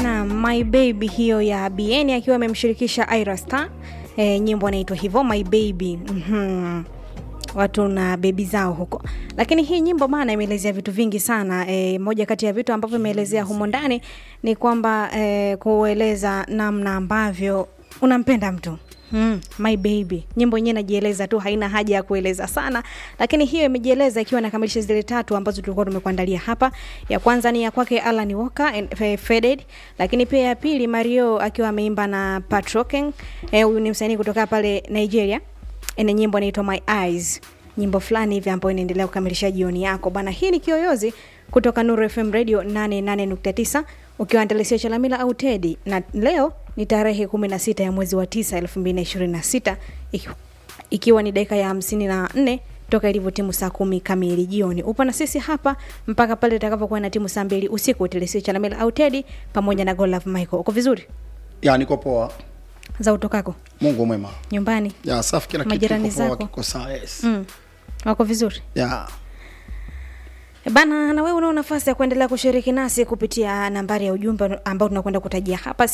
na my baby hiyo ya bn akiwa amemshirikisha ira star e, nyimbo anaitwa hivyo my baby mm-hmm watu na bebi zao huko lakini hii nyimbo bana imeelezea vitu vingi sana e, moja kati ya vitu ambavyo imeelezea humo ndani ni kwamba e, kueleza namna ambavyo unampenda mtu Mm, my baby nyimbo yenyewe inajieleza tu haina haja ya kueleza sana lakini hiyo imejieleza ikiwa inakamilisha zile tatu ambazo tulikuwa tumekuandalia hapa ya kwanza ni ya kwake alan walker eh, faded lakini pia ya pili mario akiwa ameimba na patroking huyu eh, ni msanii kutoka pale nigeria ina nyimbo inaitwa my eyes nyimbo fulani hivi ambayo inaendelea kukamilisha jioni yako bana hii ni kiyoyozi kutoka nuru fm radio 88.9 ukiwa andalisia chalamila au tedi na leo ni tarehe 16 ya mwezi wa 9 2026 iki, ikiwa ni dakika ya 54 toka ilivyo timu saa kumi kamili jioni upo na sisi hapa mpaka pale itakapokuwa na timu saa mbili usiku telesia chalamila au tedi pamoja na golaf michael uko vizuri ya niko poa za utokako mungu mwema nyumbani ya safi kila kitu Majirani kiko poa, zako? kiko sawa yes mm. wako vizuri ya bana na wewe unao nafasi ya kuendelea kushiriki nasi kupitia nambari ya ujumbe ambao tunakwenda kutajia hapa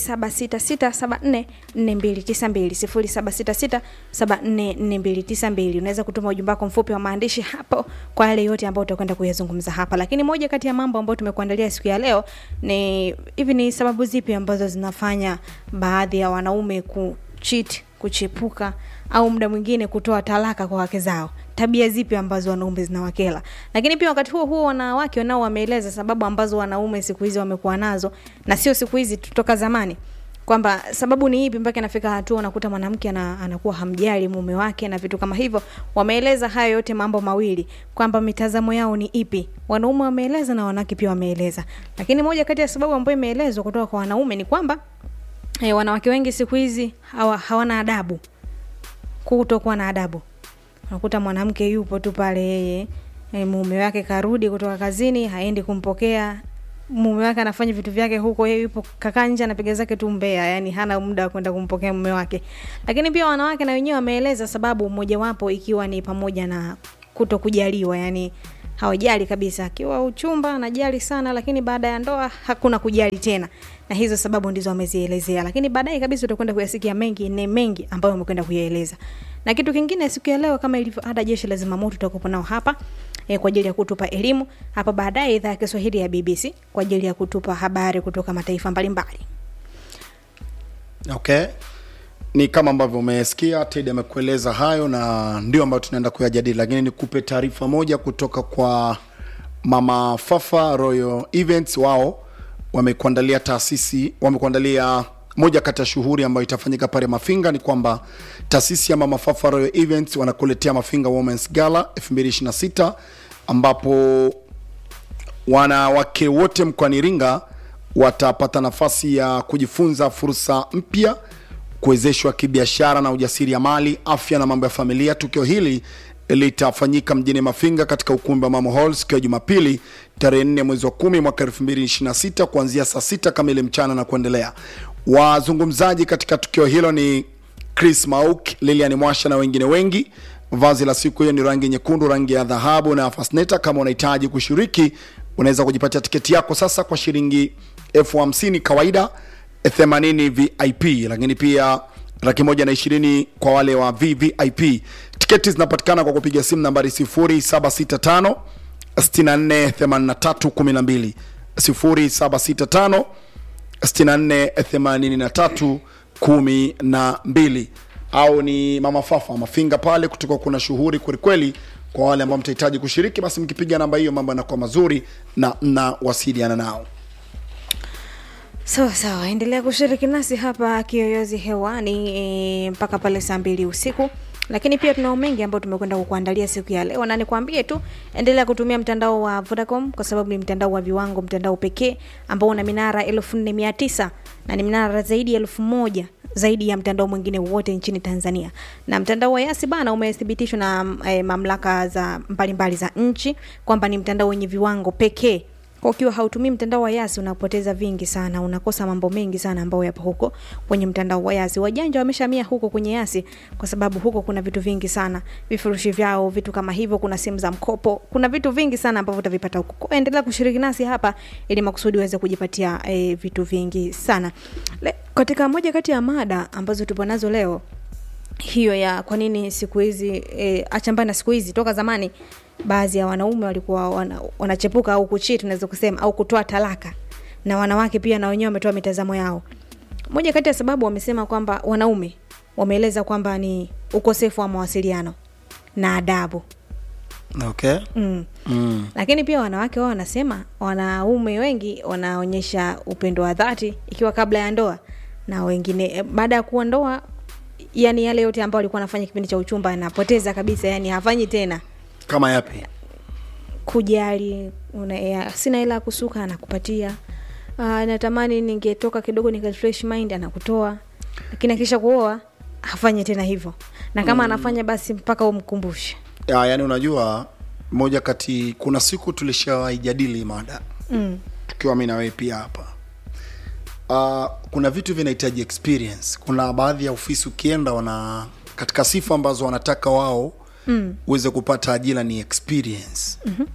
0766744292 0766744292 unaweza kutuma ujumbe wako mfupi wa maandishi hapo kwa yale yote ambayo utakwenda kuyazungumza hapa lakini moja kati ya mambo ambayo tumekuandalia siku ya leo ni hivi ni sababu zipi ambazo zinafanya baadhi ya wanaume kuchit kuchepuka au muda mwingine kutoa talaka kwa wake zao tabia zipi ambazo wanaume zinawakela lakini pia wakati huo huo wanawake nao wameeleza sababu ambazo wanaume siku hizi wamekuwa nazo na sio siku hizi tutoka zamani kwamba sababu ni ipi mpaka inafika hatua unakuta mwanamke ana, anakuwa hamjali mume wake na vitu kama hivyo wameeleza hayo yote mambo mawili kwamba mitazamo yao ni ipi wanaume wameeleza na wanawake pia wameeleza lakini moja kati ya sababu ambayo imeelezwa kutoka kwa wanaume ni kwamba e, wanawake wengi siku hizi hawa, hawana adabu kutokuwa na adabu unakuta mwanamke yupo tu pale yeye e, mume wake karudi kutoka kazini haendi kumpokea mume wake anafanya vitu vyake huko yeye yupo kakaa nje anapiga zake tu mbea yani hana muda wa kwenda kumpokea mume wake lakini pia wanawake na wenyewe wameeleza sababu mojawapo ikiwa ni pamoja na kuto kujaliwa yani hawajali kabisa akiwa uchumba anajali sana lakini baada ya ndoa hakuna kujali tena na hizo sababu ndizo wamezielezea lakini baadaye kabisa utakwenda kuyasikia mengi ne mengi ambayo wamekwenda kuyaeleza na kitu kingine siku ya leo kama ilivyo ada jeshi la zimamoto tutakuwa nao hapa e, kwa ajili ya kutupa elimu hapa baadaye idhaa ya kiswahili ya bbc kwa ajili ya kutupa habari kutoka mataifa mbalimbali okay ni kama ambavyo umesikia ted amekueleza hayo na ndio ambayo tunaenda kuyajadili lakini nikupe taarifa moja kutoka kwa mama fafa royal events wao wamekuandalia taasisi wamekuandalia moja kati ya shughuli ambayo itafanyika pale mafinga ni kwamba taasisi ya mama fafa royal events wanakuletea mafinga womens gala 226 ambapo wanawake wote mkoani iringa watapata nafasi ya kujifunza fursa mpya kuwezeshwa kibiashara na ujasiriamali afya na mambo ya familia tukio hili litafanyika mjini mafinga katika ukumbi wa mamo hall siku ya jumapili tarehe 4 mwezi wa 10 mwaka 2026 kuanzia saa 6 kamili mchana na kuendelea wazungumzaji katika tukio hilo ni chris mauk lilian mwasha na wengine wengi vazi la siku hiyo ni rangi nyekundu rangi ya dhahabu na fasneta kama unahitaji kushiriki unaweza kujipatia tiketi yako sasa kwa shilingi elfu hamsini kawaida 80 vip lakini pia laki moja na ishirini kwa wale wa vvip tiketi zinapatikana kwa kupiga simu nambari 0765 648312 0765 648312 au ni mama fafa mafinga pale kutoka kuna shughuli kwelikweli kwa wale ambao mtahitaji kushiriki basi mkipiga namba hiyo mambo yanakuwa mazuri na mnawasiliana nao sawa sawa endelea kushiriki nasi hapa kiyoyozi hewani e, mpaka pale saa mbili usiku lakini pia tunao mengi ambayo tumekwenda kukuandalia siku ya leo na nikwambie tu endelea kutumia mtandao wa vodacom kwa sababu ni mtandao wa viwango mtandao pekee ambao una minara elfu nne mia tisa na ni minara zaidi ya elfu moja zaidi ya mtandao mwingine wowote nchini tanzania na mtandao wa yasi bana umethibitishwa na e, mamlaka za mbalimbali za nchi kwamba ni mtandao wenye viwango pekee kwa ukiwa hautumii mtandao wa yasi unapoteza vingi sana unakosa mambo mengi sana ambayo yapo huko kwenye mtandao wa yasi wajanja wameshamia huko kwenye yasi kwa sababu huko kuna vitu vingi sana vifurushi vyao vitu kama hivyo kuna simu za mkopo kuna vitu vingi sana ambavyo utavipata huko Kwa hiyo endelea kushiriki nasi hapa ili makusudi uweze kujipatia e, vitu vingi sana Le, katika moja kati ya mada ambazo tupo nazo leo hiyo ya kwa nini siku hizi e, achambana siku hizi toka zamani baadhi ya wanaume walikuwa wana, wanachepuka au kuchii tunaweza kusema au kutoa talaka na wanawake pia na wenyewe wametoa mitazamo yao moja kati ya sababu wamesema kwamba wanaume wameeleza kwamba ni ukosefu wa mawasiliano na adabu okay mm. mm. lakini pia wanawake wao wanasema wanaume wengi wanaonyesha upendo wa dhati ikiwa kabla ya ndoa na wengine eh, baada ya kuwa ndoa yani yale yote ambayo alikuwa anafanya kipindi cha uchumba anapoteza kabisa yani hafanyi tena kama yapi kujali una, ya, sina hela ya kusuka anakupatia uh, natamani ningetoka kidogo nika fresh mind anakutoa lakini akisha kuoa hafanyi tena hivyo na kama mm. anafanya basi mpaka umkumbushe ya, yani unajua moja kati kuna siku tulishawaijadili mada mm. tukiwa mi na wewe pia hapa uh, kuna vitu vinahitaji experience kuna baadhi ya ofisi ukienda wana katika sifa ambazo wanataka wao Mm. uweze kupata ajira ni experience mm-hmm.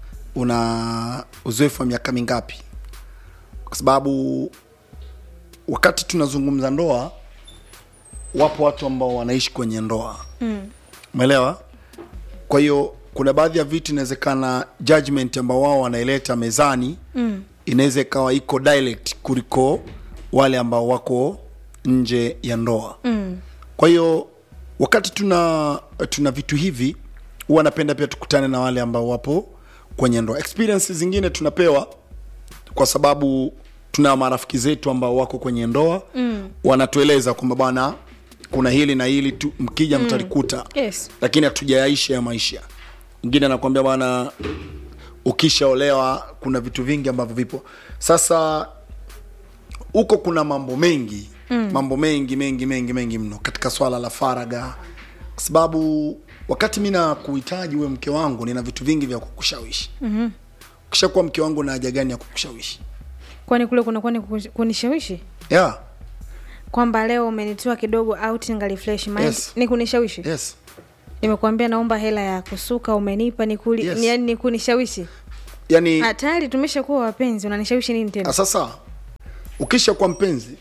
una uzoefu wa miaka mingapi kwa sababu wakati tunazungumza ndoa wapo watu ambao wanaishi kwenye ndoa Mm. umeelewa kwa hiyo kuna baadhi ya vitu inawezekana judgment ambao wao wanaileta mezani Mm. inaweza ikawa iko direct kuliko wale ambao wako nje ya ndoa Mm. kwa hiyo wakati tuna tuna vitu hivi huwa napenda pia tukutane na wale ambao wapo kwenye ndoa experience zingine tunapewa kwa sababu tuna marafiki zetu ambao wako kwenye ndoa Mm. wanatueleza kwamba bwana kuna hili na hili tu mkija mm. mtalikuta Yes. lakini hatujayaisha ya maisha mwingine anakwambia bwana ukishaolewa kuna vitu vingi ambavyo vipo sasa huko kuna mambo mengi mm. mambo mengi mengi mengi mengi mno katika swala la faraga kwa sababu wakati mi na kuhitaji uwe mke wangu nina vitu vingi vya kukushawishi mm-hmm. ukishakuwa mke wangu na haja gani ya kukushawishi kwani kule kunakuwa ni kukush- kunishawishi yeah. kwamba leo umenitoa kidogo out ngali fresh mind Yes. ni kunishawishi yes nimekuambia naomba hela ya kusuka umenipa ni kuli Yes. ni, yani ni kunishawishi yani Ah, tayari tumeshakuwa wapenzi unanishawishi nini tena Ah, sasa ukisha kuwa mpenzi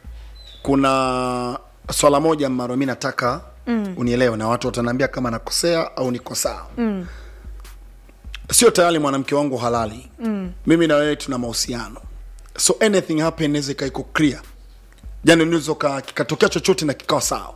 kuna swala moja ambalo mi nataka mm. unielewe na watu wataniambia kama nakosea au niko sawa mm. sio tayari mwanamke wangu halali mm. mimi na wewe tuna mahusiano so anything happen inaweza ikawa iko clear yani unaweza ka- kikatokea chochote na kikawa sawa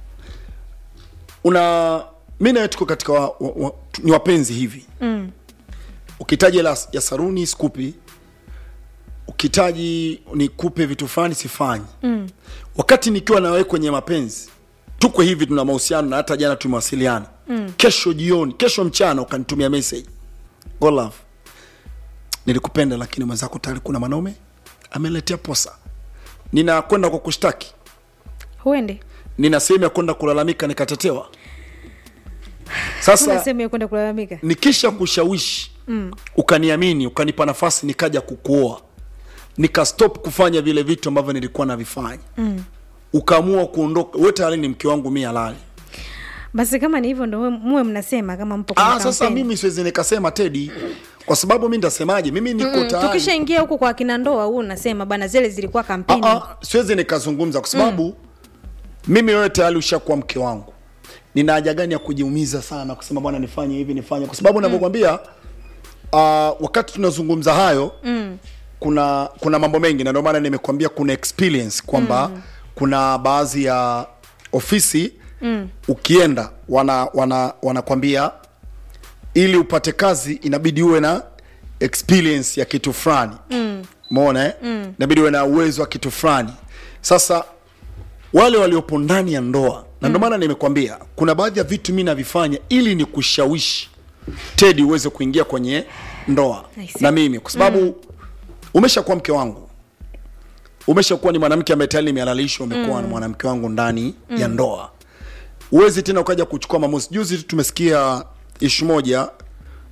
una mi na wewe tuko katika wa, wa, wa, ni wapenzi hivi Mm. ukihitaji hela ya saruni sikupi ukihitaji nikupe vitu fulani sifanyi Mm. wakati nikiwa na wewe kwenye mapenzi tuko hivi tuna mahusiano na hata jana tumewasiliana mm. kesho jioni kesho mchana ukanitumia message go love nilikupenda lakini mwenzako tayari kuna mwanaume ameletea posa ninakwenda kwa kushtaki huende nina sehemu ya kwenda kulalamika nikatetewa kuna sasa sehemu ya kwenda kulalamika nikisha kushawishi mm. ukaniamini ukanipa nafasi nikaja kukuoa nikastop kufanya vile vitu ambavyo nilikuwa navifanya mm. ukaamua kuondoka we tayari ni mke wangu mi halali basi kama ni hivyo ndo we- muwe mnasema kama mpo kwenye ah, sasa kampeni. mimi siwezi nikasema tedi kwa sababu mi nitasemaje mimi niko Mm, tayari tukishaingia huku kwa kina ndoa huu unasema bana zile zilikuwa kampeni Ah, ah, siwezi nikazungumza kwa sababu mm. mimi wewe tayari ushakuwa mke wangu nina haja gani ya kujiumiza sana kusema bwana nifanye hivi nifanye kwa sababu navyokwambia uh, wakati tunazungumza hayo mm. kuna kuna mambo mengi na ndio maana nimekwambia kuna experience kwamba mm. kuna baadhi ya ofisi mm. ukienda wana wana wanakwambia ili upate kazi inabidi uwe na experience ya kitu fulani mm. mona eh? mm. inabidi uwe na uwezo wa kitu fulani sasa wale waliopo ndani ya ndoa na ndio maana nimekwambia kuna baadhi ya vitu mi navifanya ili ni kushawishi tedi uweze kuingia kwenye ndoa I see. na mimi kwa sababu mm. umeshakuwa mke wangu umeshakuwa ni mwanamke ambaye tayari nimehalalishwa umekuwa mm. mwanamke wangu ndani mm. ya ndoa huwezi tena ukaja kuchukua maamuzi juzi tu tumesikia ishu moja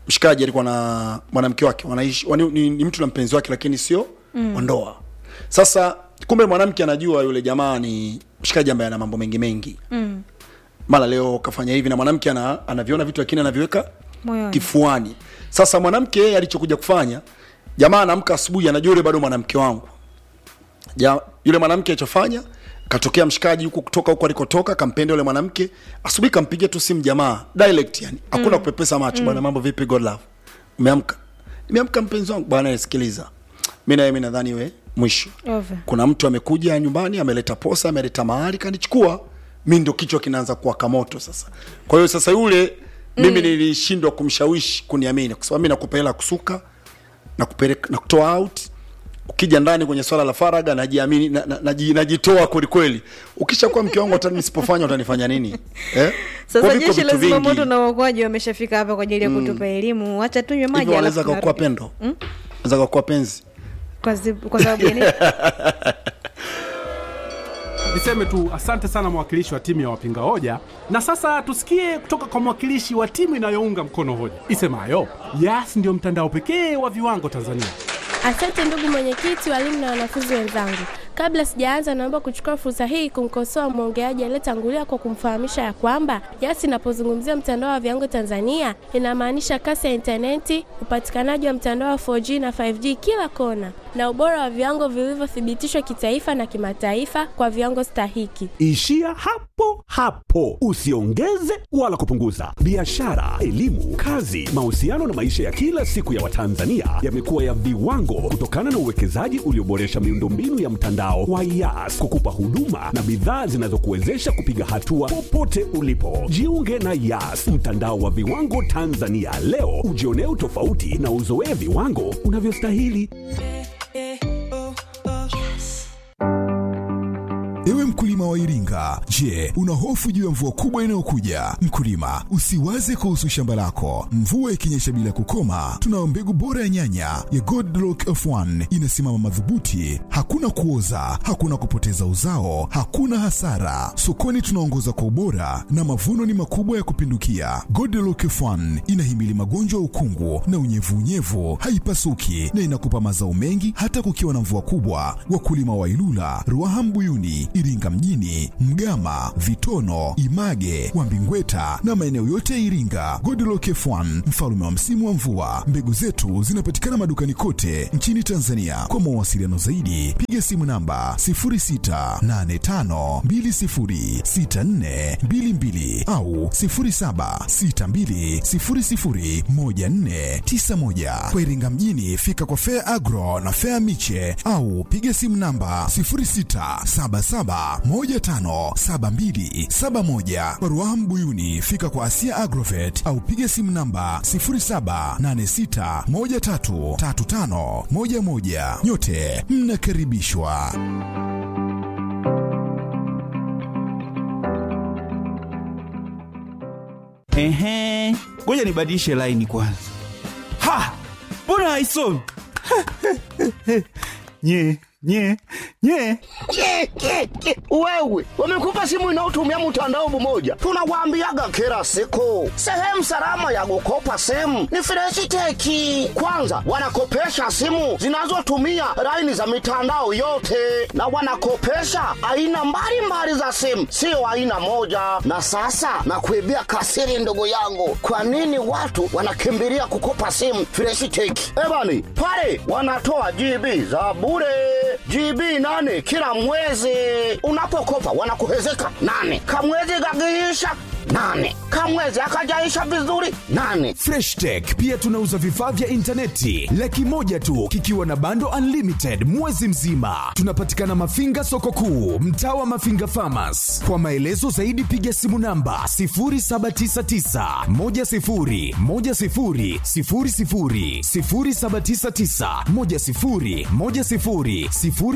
mshikaji alikuwa na mwanamke wake wanaishi wani, ni, ni mtu na mpenzi wake lakini sio mm. ndoa sasa kumbe mwanamke anajua yule jamaa ni mshikaji ambaye ana mambo mengi mengi Mm. mara leo kafanya hivi na mwanamke ana, anaviona vitu lakini anaviweka Moyoni. kifuani sasa mwanamke yeye alichokuja kufanya jamaa anaamka asubuhi anajua yule bado mwanamke wangu ja, yule mwanamke alichofanya katokea mshikaji huko kutoka huko alikotoka kampenda yule mwanamke asubuhi kampigia tu simu jamaa direct yani hakuna mm. kupepesa macho mm. bwana mambo vipi god love umeamka nimeamka mpenzi wangu bwana sikiliza mimi na wewe mimi nadhani we mwisho Over. kuna mtu amekuja nyumbani ameleta posa ameleta mahali kanichukua mi ndo kichwa kinaanza kuwaka moto sasa kwa hiyo sasa yule mimi nilishindwa kumshawishi kuniamini kwa sababu mi nakupa hela ya kusuka na kupeleka na kutoa out ukija ndani kwenye swala la faraga najiamini na, na, naji, najitoa kweli kweli ukishakuwa mke wangu hata nisipofanya utanifanya nini eh? Kwa sasa viko jeshi vitu la vingi. zimamoto na uokoaji wameshafika hapa kwa ajili ya kutupa elimu wacha tunywe maji hivyo wanaweza alafu kakuwa tunarudi. pendo wanaweza kakuwa penzi kwa, zi- kwa sababu ya nini Niseme tu asante sana mwakilishi wa timu ya wapinga hoja, na sasa tusikie kutoka kwa mwakilishi wa timu inayounga mkono hoja isemayo Yas ndio mtandao pekee wa viwango Tanzania. Asante ndugu mwenyekiti, walimu na wanafunzi wenzangu. Kabla sijaanza, naomba kuchukua fursa hii kumkosoa mwongeaji aliyetangulia kwa kumfahamisha ya kwamba Yas inapozungumzia mtandao wa viwango Tanzania inamaanisha kasi ya intaneti, upatikanaji wa mtandao wa 4G na 5G kila kona, na ubora wa viwango vilivyothibitishwa kitaifa na kimataifa kwa viwango stahiki. Ishia hapo hapo, usiongeze wala kupunguza. Biashara, elimu, kazi, mahusiano na maisha ya kila siku ya Watanzania yamekuwa ya viwango kutokana na uwekezaji ulioboresha miundombinu ya mtandao wa Yas kukupa huduma na bidhaa zinazokuwezesha kupiga hatua popote ulipo. Jiunge na Yas, mtandao wa viwango Tanzania leo, ujionee utofauti na uzoee viwango unavyostahili. Ewe mkulima wa Iringa, je, una hofu juu ya mvua kubwa inayokuja? Mkulima, usiwaze kuhusu shamba lako. Mvua ikinyesha bila kukoma, tunayo mbegu bora ya nyanya ya Godlock F1 inasimama madhubuti, hakuna kuoza, hakuna kupoteza uzao, hakuna hasara. Sokoni tunaongoza kwa ubora na mavuno ni makubwa ya kupindukia. Godlock F1 inahimili magonjwa ya ukungu na unyevunyevu, haipasuki na inakupa mazao mengi hata kukiwa na mvua kubwa. Wakulima wa Ilula, Ruaha Mbuyuni, Iringa mjini, Mgama, Vitono, Image, Wambingweta na maeneo yote ya Iringa. Godlock F1 mfalme wa msimu wa mvua. Mbegu zetu zinapatikana madukani kote nchini Tanzania. Kwa mawasiliano zaidi, piga simu namba 0685206422 au 0762001491. Kwa Iringa mjini, fika kwa Fair Agro na Fair Miche au piga simu namba 0677157271. Kwa Ruaha Mbuyuni, fika kwa Asia Agrovet au piga simu namba 0786133511. Nyote mnakaribishwa. Ehe, ngoja nibadilishe laini kwanza. Ha, mbona haisomi? nye nye nye Ke, ke, ke. Wewe wamekupa simu inayotumia mtandao mmoja, tunawaambiaga kila siku, sehemu salama ya kukopa simu ni Freshiteki. Kwanza wanakopesha simu zinazotumia laini za mitandao yote, na wanakopesha aina mbalimbali za simu, sio aina moja. Na sasa nakuibia kasiri, ndugu yangu, kwa nini watu wanakimbilia kukopa simu Freshiteki? Ebani pale wanatoa GB za bure GB nane kila mwezi. Unapokopa wanakuhezeka nane, kamwezi kakiisha nane, kamwezi akajaisha vizuri nane. Fresh Tech pia tunauza vifaa vya intaneti laki moja tu kikiwa na bando unlimited mwezi mzima. Tunapatikana Mafinga soko kuu, mtaa wa Mafinga Farmers. Kwa maelezo zaidi piga simu namba 0799 10 10 00 0799 10 10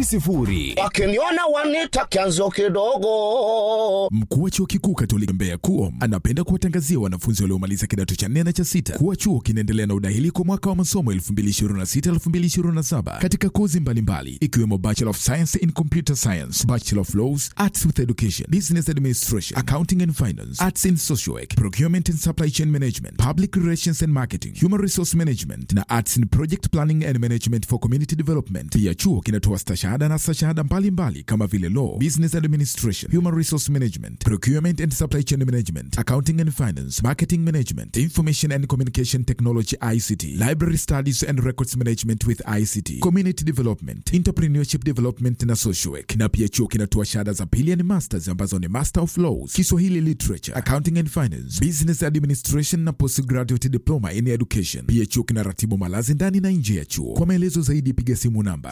00. Wakiniona wanita kianzio kidogo. Mkuu wa chuo kikuu Katoliki Mbeya KUO KUOM anapenda kuwatangazia wanafunzi waliomaliza kidato cha nne na cha sita kuwa chuo kinaendelea na udahili kwa mwaka wa masomo 2026-2027 katika kozi mbalimbali ikiwemo Bachelor of Science in Computer Science, Bachelor of Laws, Arts with Education, Business Administration, Accounting and Finance, Arts in Social Work, Procurement and Supply Chain Management, Public Relations and Marketing, Human Resource Management na Arts in Project Planning and Management for Community Development. Pia chuo kinatoa stashahada na stashahada mbalimbali kama vile Law, Business Administration, Human Resource Management, Procurement and Supply Chain Management, Accounting and Finance, Marketing Management, Information and Communication Technology ICT, Library Studies and Records Management with ICT, Community Development, Entrepreneurship Development na Social Work. Na pia chuo kinatoa shahada za pili yani masters ambazo ni Master of Laws, Kiswahili Literature, Accounting and Finance, Business Administration na Postgraduate Diploma in Education. Pia chuo kinaratibu malazi ndani na nje ya chuo. Kwa maelezo zaidi piga simu namba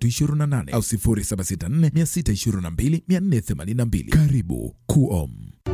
0768341328 au 0764622482. Karibu KUOM.